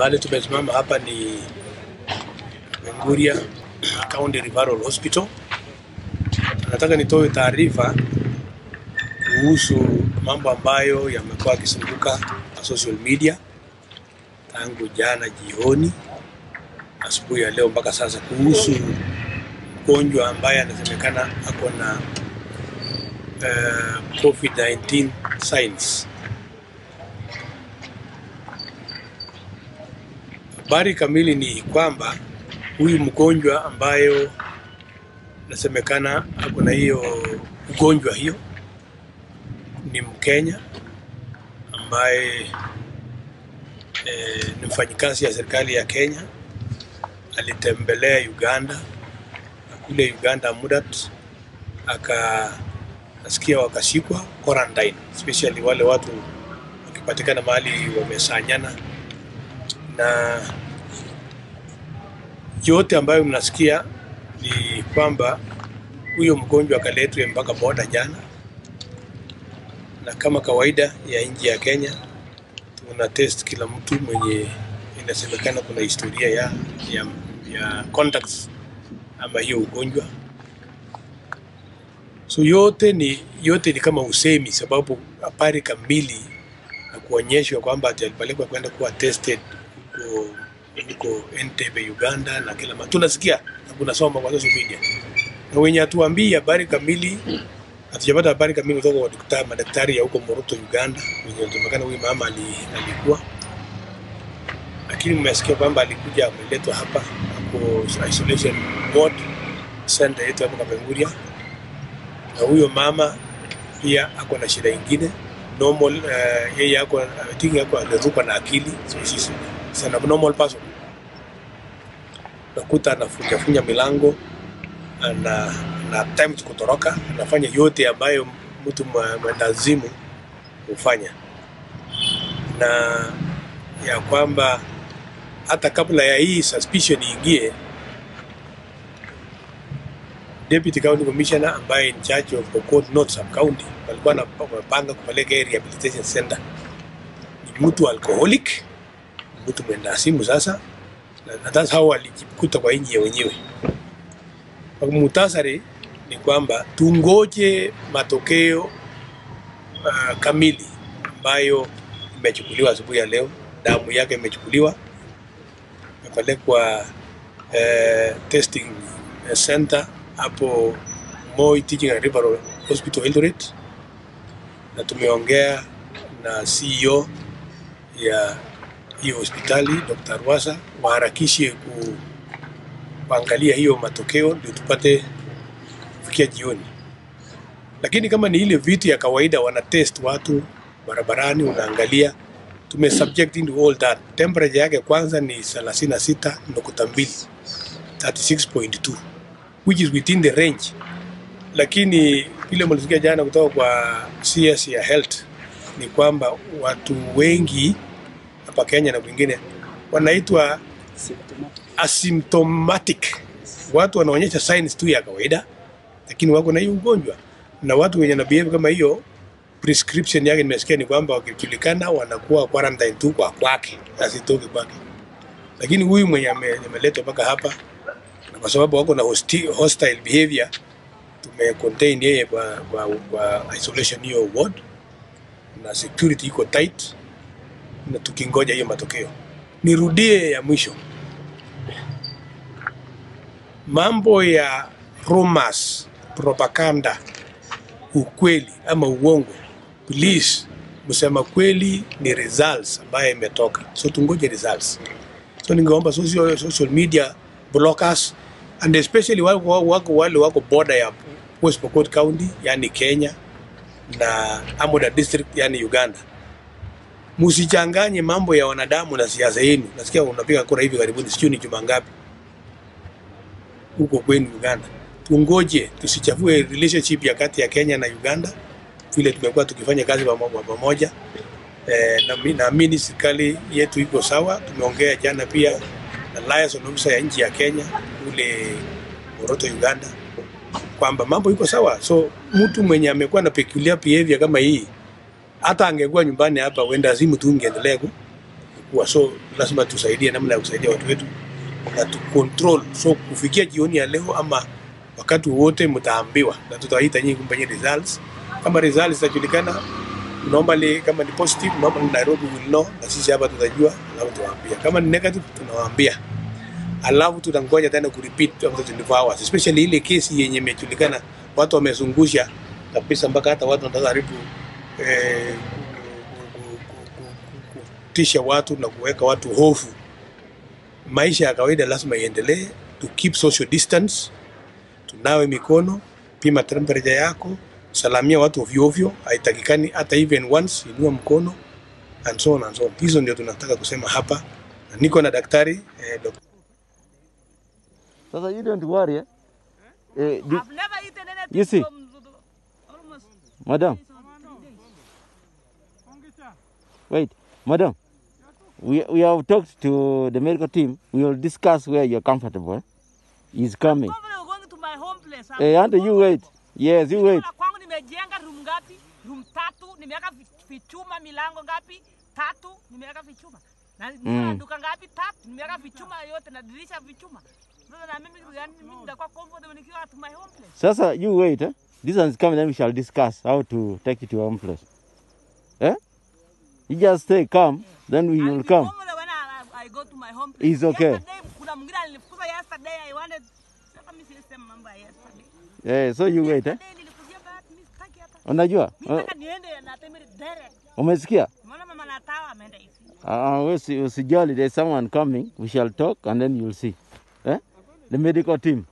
Mahali tumesimama hapa ni Menguria County Referral Hospital. Nataka nitoe taarifa kuhusu mambo ambayo yamekuwa yakizunguka kwa social media tangu jana jioni, asubuhi ya leo mpaka sasa, kuhusu mgonjwa ambaye anasemekana ako na uh, COVID-19 signs. Habari kamili ni kwamba huyu mgonjwa ambayo nasemekana ako na hiyo ugonjwa hiyo ni Mkenya ambaye eh, ni mfanyikazi ya serikali ya Kenya. Alitembelea Uganda na kule Uganda Mudat akasikia wakashikwa quarantine, especially wale watu wakipatikana mahali wamesanyana na yote ambayo mnasikia ni kwamba huyo mgonjwa akaletwe mpaka boda jana, na kama kawaida ya nchi ya Kenya tuna test kila mtu mwenye inasemekana kuna historia ya, ya, ya contacts ama hiyo ugonjwa. So yote ni yote ni kama usemi, sababu habari kamili na kuonyeshwa kwamba ati alipelekwa kwenda kuwa tested huko huko Entebbe Uganda na kila mahali tunasikia na kunasoma kwa social media, na wenye hatuambii habari kamili, hatujapata habari kamili kutoka kwa daktari, madaktari ya huko Moroto Uganda, wenye inasemekana huyu mama ali, alikuwa lakini mmesikia kwamba alikuja ameletwa hapa hapo isolation ward center yetu hapo Kapenguria, na huyo mama pia ako na shida ingine normal, uh, yeye ako I think ako amerukwa na akili so she's He's an abnormal person. Nakuta anafunjafunja milango ana na time kutoroka, anafanya yote ambayo mtu mwendazimu hufanya, na ya kwamba hata kabla ya hii suspicion iingie, Deputy County Commissioner ambaye in charge of Pokot North Sub County walikuwa wamepanga kupeleka rehabilitation center. Ni mtu alcoholic mtu mwenda simu sasa, na that's how walijikuta kwa nchi ya wenyewe. Kwa muhtasari ni kwamba tungoje matokeo uh, kamili ambayo imechukuliwa asubuhi ya leo. Damu yake imechukuliwa imepelekwa uh, testing center hapo Moi Teaching and Referral Hospital Eldoret, na tumeongea na CEO ya hiyo hospitali Dr. Rwasa waharakishe ku, kuangalia hiyo matokeo ndio tupate kufikia jioni. Lakini kama ni ile vitu ya kawaida wana test watu barabarani, unaangalia tume subject into all that. Temperature yake kwanza ni 36.2 36.2 which is within the range, lakini vile mlisikia jana kutoka kwa CS ya health ni kwamba watu wengi hapa Kenya na kwingine wanaitwa asymptomatic. Watu wanaonyesha signs tu ya kawaida, lakini wako na hiyo ugonjwa, na watu wenye na behave kama hiyo, prescription yake nimesikia ni kwamba wakijulikana wanakuwa quarantine tu kwa kwake, asitoke kwake. Lakini huyu mwenye ameletwa mpaka hapa, na kwa sababu wako na hostile, hostile behavior, tume contain yeye kwa, kwa, kwa isolation hiyo ward, na security iko tight na tukingoja hiyo matokeo. Nirudie ya mwisho, mambo ya rumors, propaganda, ukweli ama uongo, please msema kweli ni results ambayo imetoka, so tungoje results. So ningeomba social, social media blockers and especially wale wako, wale wako border ya West Pokot County yani Kenya na Amoda district yani Uganda Msichanganye mambo ya wanadamu na siasa yenu. Nasikia unapiga kura hivi karibuni, sijui ni juma ngapi huko kwenu Uganda. Tungoje, tusichafue relationship ya kati ya Kenya na Uganda vile tumekuwa tukifanya kazi pamoja. E, na naamini serikali yetu iko sawa. Tumeongea jana pia na liaison officer ya nchi ya Kenya kule Moroto, Uganda kwamba mambo iko sawa. So mtu mwenye amekuwa na peculiar behavior kama hii hata angekuwa nyumbani hapa, wenda simu tu ingeendelea kuwa, so lazima tusaidie namna ya kusaidia watu wetu na tu control. So kufikia jioni ya leo ama wakati wote mtaambiwa, na tutawaita nyinyi kumpanyia results. Kama results zitajulikana normally, kama ni positive normally Nairobi will know, na sisi hapa tutajua, alafu tuwaambia. Kama ni negative tunawaambia, alafu tutangoja tena kurepeat after 24 hours, especially ile kesi yenye imejulikana watu wamezungusha kabisa mpaka hata watu wanataka karibu eh, ku- ku- ku- ku- ku- kutisha watu na kuweka watu hofu. Maisha ya kawaida lazima iendelee, to keep social distance, tunawe mikono, pima temperature yako, salamia watu ovyo ovyo, haitakikani hata even once, inua mkono and so on and so on. Hizo ndio tunataka kusema hapa, na niko na daktari eh, Dr. Sasa you don't worry. Eh? Eh, the- I've never eaten anything You see? from the- almost madam, three days. wait, madam. We, we have talked to the medical team. We will discuss where you're comfortable. eh? He's coming. Probably going to my home place. I'm Hey, and you going- wait. Yes, you wait. Nimeona kwangu nimejenga room ngapi? Room tatu, nimeweka vi- vichuma milango ngapi? Tatu, nimeweka vichuma. Na nimeona Mm. duka ngapi? Tatu, nimeweka vichuma yote na dirisha vichuma. Sasa na mimi yani mimi nitakuwa comfortable nikiwa at my home place. Sasa, you wait. Eh? This one is coming, then we shall discuss how to take you to your own place. Eh? You just stay calm, then we I'll will be come. comfortable when I, I go to my home place. It's okay. Yesterday, kuna mwingine alinifukuza yesterday. I wanted sasa mimi siwezi sema mambo ya yesterday. Eh, so you wait. Eh? Yesterday nilikuzia bahati mimi sitaki hata. Unajua? Mimi Uh, nataka niende na Temere direct. umesikia? Umeona mama Natawa ameenda hivi. Uh, usi, usijali, there's someone coming. We shall talk and then you'll see. Eh? The medical team.